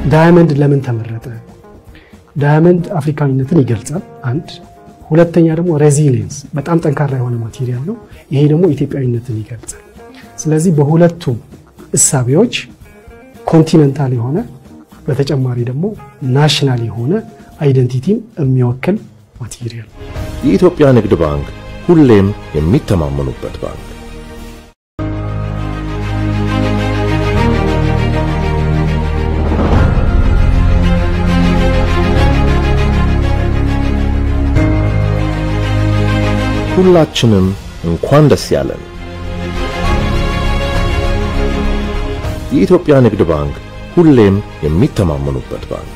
ዳያመንድ ለምን ተመረጠ? ዳያመንድ አፍሪካዊነትን ይገልጻል። አንድ ሁለተኛ ደግሞ ሬዚሊየንስ በጣም ጠንካራ የሆነ ማቴሪያል ነው። ይሄ ደግሞ ኢትዮጵያዊነትን ይገልጻል። ስለዚህ በሁለቱም እሳቤዎች ኮንቲነንታል የሆነ በተጨማሪ ደግሞ ናሽናል የሆነ አይደንቲቲን የሚወክል ማቴሪያል የኢትዮጵያ ንግድ ባንክ ሁሌም የሚተማመኑበት ባንክ። ሁላችንም እንኳን ደስ ያለን። የኢትዮጵያ ንግድ ባንክ ሁሌም የሚተማመኑበት ባንክ።